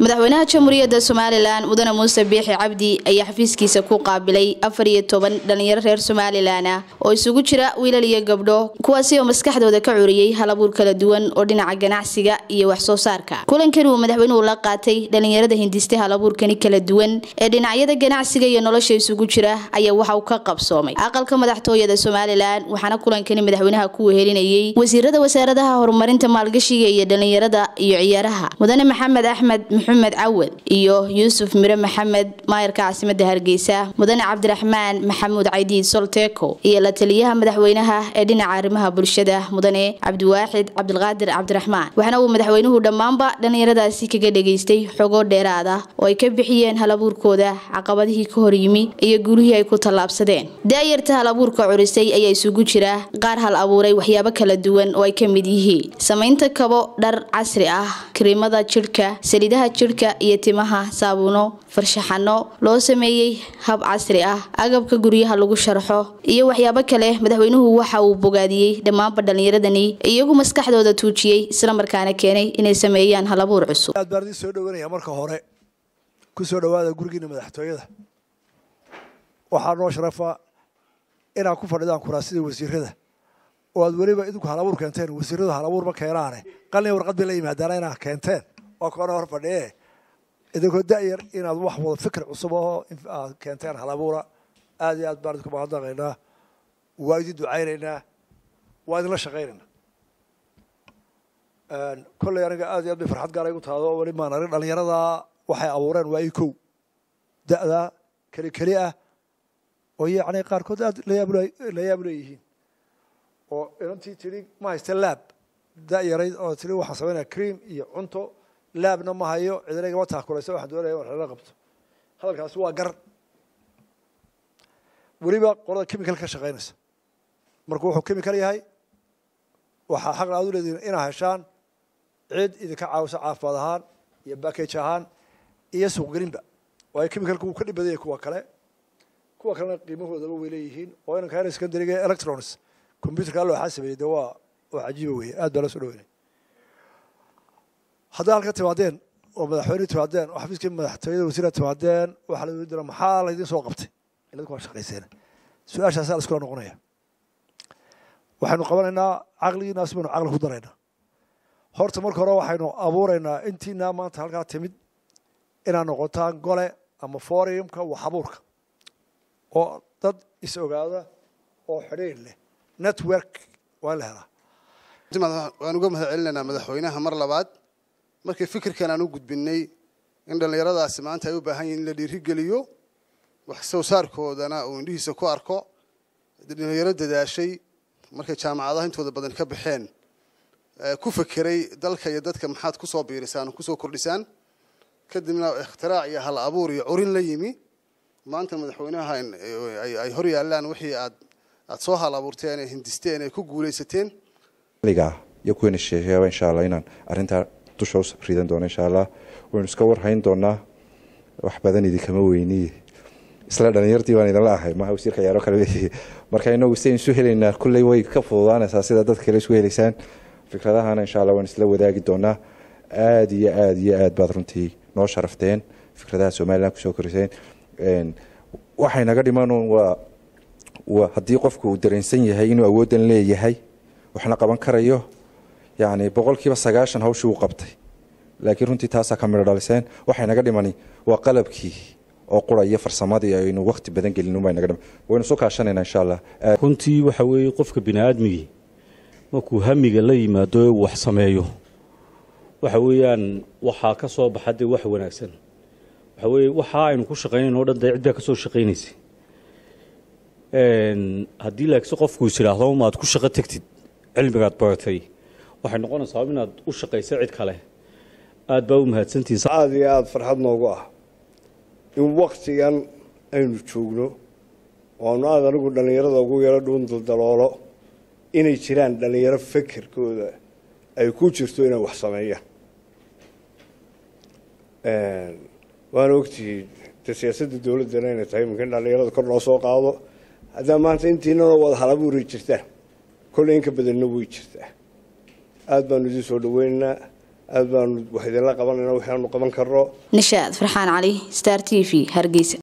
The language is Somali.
madaxweynaha jamhuuriyadda somalilan mudane muuse biixi cabdi ayaa xafiiskiisa ku qaabilay afar iyo toban dhalinyaro reer somalilan ah oo isugu jira wiilal iyo gabdho kuwaasi oo maskaxdooda ka curiyey halabuur kala duwan oo dhinaca ganacsiga iyo wax soo saarka kulankani uu madaxweynuhu la qaatay dhalinyarada hindistay halabuurkani kala duwan ee dhinacyada ganacsiga iyo nolosha isugu jira ayaa waxa uu ka qabsoomay aqalka madaxtooyada somalilan waxaana kulankani madaxweynaha ku wehelinayay wasiirada wasaaradaha horumarinta maalgashiga iyo dhalinyarada iyo ciyaaraha mudane maxamed axmed maxamed cawad iyo yuusuf mire maxamed maayarka caasimada hargeysa mudane cabdiraxmaan maxamuud caydiid solteko iyo la taliyaha madaxweynaha ee dhinaca arrimaha bulshada mudane cabdiwaaxid cabdilqaadir cabdiraxmaan waxaana uu madaxweynuhu dhammaanba dhalinyaradaasi kaga dhageystay xogoo dheeraad ah oo ay ka bixiyeen halabuurkooda caqabadihii ka hor yimi iyo guulihii ay ku tallaabsadeen daayarta halabuurka curisay ayaa isugu jira qaar hal abuuray waxyaabo kala duwan oo ay ka mid yihiin samaynta kabo dhar casri ah kariimada jidhka saliidaha jidhka iyo timaha saabuuno farshaxano loo sameeyey hab casri ah agabka guryaha lagu sharxo iyo waxyaabo kale madaxweynuhu waxa uu bogaadiyey dhammaanba dhallinyaradani iyagu maskaxdooda tuujiyey islamarkaana keenay inay sameeyaan halabuur cusub aad baan idin soo dhawanaya marka hore ku soo dhawaada gurigiina madaxtooyada waxaa noo sharafa inaad ku fadhidaan kuraasida wasiirada oo aad weliba idinku halabuur keenteen wasiiradu halabuur ma keenaane qalin warqad bay la yimaadaana inaad keenteen waa koona hor fadhiye idinkoo da'yar inaad wax wada fikir cusub oo aad keenteen halabuura aad iyo aad baan idinku mahadnaqaynaa waa idin ducaynaynaa waa idinla shaqaynaynaa kolley aniga aad iyo aad bay farxad gaara igu tahdo oo weli maan arag dhalinyarada waxay abuureen waa i kow da'da keli keli ah oo yacni qaarkood aad la yaab leeyihiin oo inantii tidhi ma haysta laab da'yarayd oo tidhi waxaan samaynaya cream iyo cunto laabna ma hayo cidina igama taakulaysa waxaan doonaya in wax lala qabto hadalkaasi waa gar weliba qolada chemical ka shaqaynaysa marka wuxuu chemical yahay waxaa xaqna aad u leedihin inaad heshaan cid idinka caawisa caafimaad ahaan iyo backage ahaan iyo suuqgelinba waayo chemicalku wuu ka dhib badan yahay kuwa kale kuwa kalena qiimahoodaba way leeyihiin oo inanka hana secondariga electronics computerka alla waxaa sameeyey de waa waa cajiiba weeye aad baa la soo dhaweynay haddaa halka timaadeen oo madaxweyne timaadeen oo xafiiskii madaxtooyada wasiira timaadeen waxaa la weydiina maxaa laydin soo qabtay idinku waa shaqayseen su-aashaasaa la iskula noqonaya waxaynu qabanaynaa caqligiinaas baynu caqli ku daraynaa horta marka hore waxaynu abuuraynaa intiinaa maanta halkaa timid inaad noqotaan gole ama forumka wax abuurka oo dad is ogaada oo xidhiir leh network waa in la helaa waan uga mahad celinaynaa madaxweynaha mar labaad markii fikirkan aan u gudbinay in dhallinyaradaasi maanta ay u baahan yihin in la dhiirigeliyo wax soo saarkoodana uu indhihiisa ku arko dhalinyaro dadaashay markay jaamacadaha intooda badan ka baxeen ku fekeray dalka iyo dadka maxaad kusoo biirisaan kusoo kordhisaan kadibna ikhtirac iyo hal abuur iyo curin la yimi maanta madaxweynaha ay hor yaallaan wixii aad aad soo hal abuurteen ee hindisteen ee ku guulaysateen iyo kuweena sheekeeba insha allah inaan arrintaa dusha u ridan doono insha allah waynu iska warhayn doonaa wax badan idinkama weyniye isla dhalinyartii baan idinla ahay maha wasiirka ciyaaro kale marka inagu sidayn isu helaynaa kulley way ka fududaanaysaa sida dadka kale isu helaysaan fikradahana insha allah waan isla wadaagi doonaa aada iyo aada iyo aad baad runtii noo sharafteen fikradaha somalilan kusoo koriseen waxay naga dhiman waa waa haddii qofku uu dareensan yahay inuu awooddan leeyahay waxna qaban karayo yacni boqolkiiba sagaashan hawshii uu qabtay laakiin runtii taasaa ka midho dhaliseen waxay naga dhimani waa qalabkii oo qura iyo farsamadii aynu wakti badan gelin unbay naga dhiman waynu soo kaashanayna insha allah runtii waxa weeye qofka bini aadmigii markuu hamiga la yimaado ee wax sameeyo waxa weeyaan waxaa ka soo baxa dee wax wanaagsan waxa weeye waxa aynu ku shaqaynayn o dhan dee cid baa ka soo shaqaynaysay haddii laakiinse qofku is idhaahdo maad ku shaqo tegtid cilmigaad baratay waxay noqonaysaa inaad u shaqaysa cid kale aad baa u mahadsantihiin aada iyo aada farxad noogu ah in waktigan aynu joogno oanu aada anigu dhallinyarada ugu yaro dhuun daldaloolo inay jiraan dhallinyaro fekerkooda ay ku jirto inay wax sameeyaan waana ogtihiin de siyaasadda dowladdana inay tahay iminka in dhallinyarada kor loo soo qaado haddaa maanta intiinanoo wada halabuuray jirtaan kolley in ka badanna way jirtaa aada baanu idiin soo dhaweynaynaa aada baanu wax idinla qabanayna waxaanu qaban karno nishaad farxaan cali star t v hargeysa